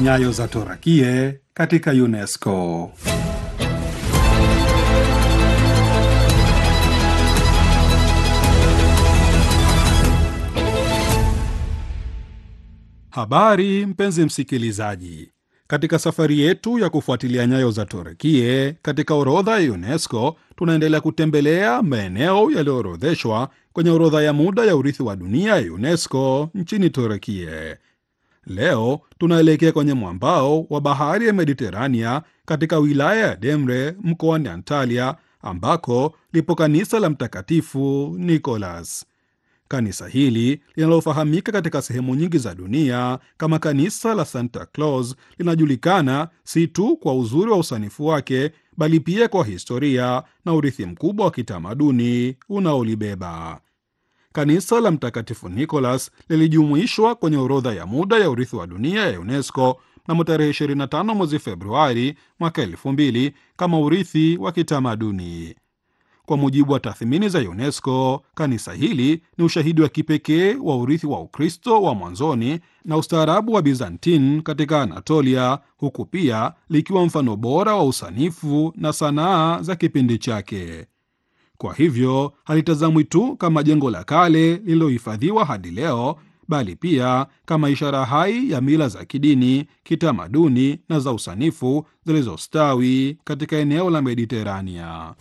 Nyayo za Torakie katika UNESCO. Habari mpenzi msikilizaji, katika safari yetu ya kufuatilia nyayo za Torakie katika orodha ya UNESCO, tunaendelea kutembelea maeneo yaliyoorodheshwa kwenye orodha ya muda ya urithi wa dunia ya UNESCO nchini Torakie. Leo tunaelekea kwenye mwambao wa bahari ya Mediterania katika wilaya ya Demre mkoani Antalya, ambako lipo kanisa la Mtakatifu Nicholas. Kanisa hili linalofahamika katika sehemu nyingi za dunia kama kanisa la Santa Claus linajulikana si tu kwa uzuri wa usanifu wake, bali pia kwa historia na urithi mkubwa wa kitamaduni unaolibeba. Kanisa la Mtakatifu Nicholas lilijumuishwa kwenye orodha ya muda ya urithi wa dunia ya UNESCO mnamo tarehe 25 mwezi Februari mwaka 2000 kama urithi wa kitamaduni. Kwa mujibu wa tathmini za UNESCO, kanisa hili ni ushahidi wa kipekee wa urithi wa Ukristo wa mwanzoni na ustaarabu wa Byzantine katika Anatolia, huku pia likiwa mfano bora wa usanifu na sanaa za kipindi chake. Kwa hivyo halitazamwi tu kama jengo la kale lililohifadhiwa hadi leo, bali pia kama ishara hai ya mila za kidini, kitamaduni na za usanifu zilizostawi katika eneo la Mediterania.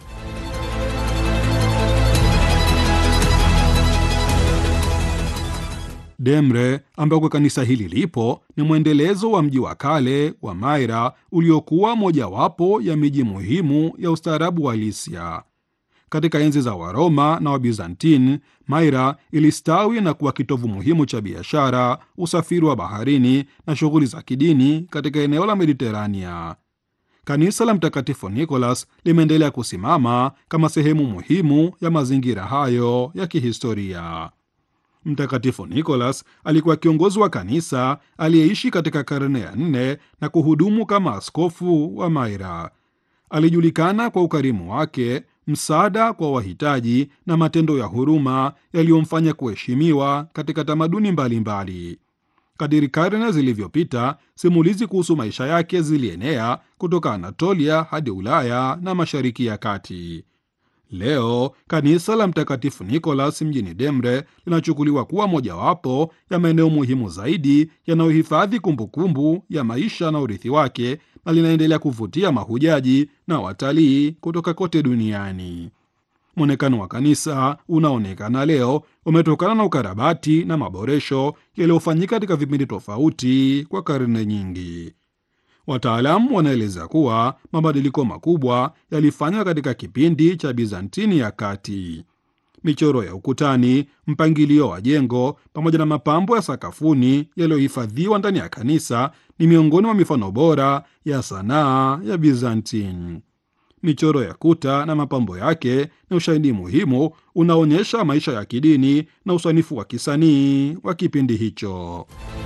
Demre ambako kanisa hili lipo ni mwendelezo wa mji wa kale wa Maira uliokuwa mojawapo ya miji muhimu ya ustaarabu wa Lisia. Katika enzi za Waroma na Wabizantini, Maira ilistawi na kuwa kitovu muhimu cha biashara, usafiri wa baharini na shughuli za kidini katika eneo la Mediterania. Kanisa la Mtakatifu Nicholas limeendelea kusimama kama sehemu muhimu ya mazingira hayo ya kihistoria. Mtakatifu Nicholas alikuwa kiongozi wa kanisa aliyeishi katika karne ya nne na kuhudumu kama askofu wa Maira. Alijulikana kwa ukarimu wake, msaada kwa wahitaji na matendo ya huruma yaliyomfanya kuheshimiwa katika tamaduni mbalimbali. Kadiri karne zilivyopita, simulizi kuhusu maisha yake zilienea kutoka Anatolia hadi Ulaya na Mashariki ya Kati. Leo kanisa la Mtakatifu Nicholas mjini Demre linachukuliwa kuwa mojawapo ya maeneo muhimu zaidi yanayohifadhi kumbukumbu ya maisha na urithi wake na linaendelea kuvutia mahujaji na watalii kutoka kote duniani. Mwonekano wa kanisa unaonekana leo umetokana na ukarabati na maboresho yaliyofanyika katika vipindi tofauti kwa karne nyingi. Wataalamu wanaeleza kuwa mabadiliko makubwa yalifanywa katika kipindi cha Bizantini ya kati. Michoro ya ukutani, mpangilio wa jengo pamoja na mapambo ya sakafuni yaliyohifadhiwa ndani ya kanisa ni miongoni mwa mifano bora ya sanaa ya Bizantini. Michoro ya kuta na mapambo yake ni ushahidi muhimu unaonyesha maisha ya kidini na usanifu wa kisanii wa kipindi hicho.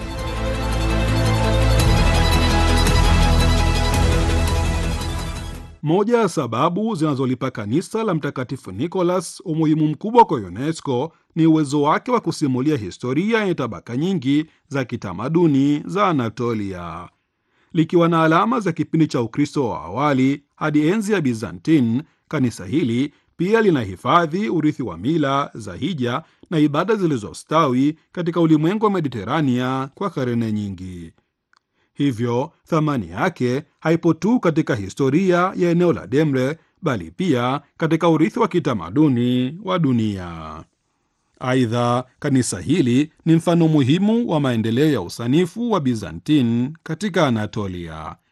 Moja ya sababu zinazolipa kanisa la Mtakatifu Nicholas umuhimu mkubwa kwa UNESCO ni uwezo wake wa kusimulia historia yenye tabaka nyingi za kitamaduni za Anatolia. Likiwa na alama za kipindi cha Ukristo wa awali hadi enzi ya Byzantine, kanisa hili pia linahifadhi urithi wa mila za hija na ibada zilizostawi katika ulimwengu wa Mediterania kwa karne nyingi. Hivyo thamani yake haipo tu katika historia ya eneo la Demre bali pia katika urithi wa kitamaduni wa dunia. Aidha, kanisa hili ni mfano muhimu wa maendeleo ya usanifu wa Byzantine katika Anatolia.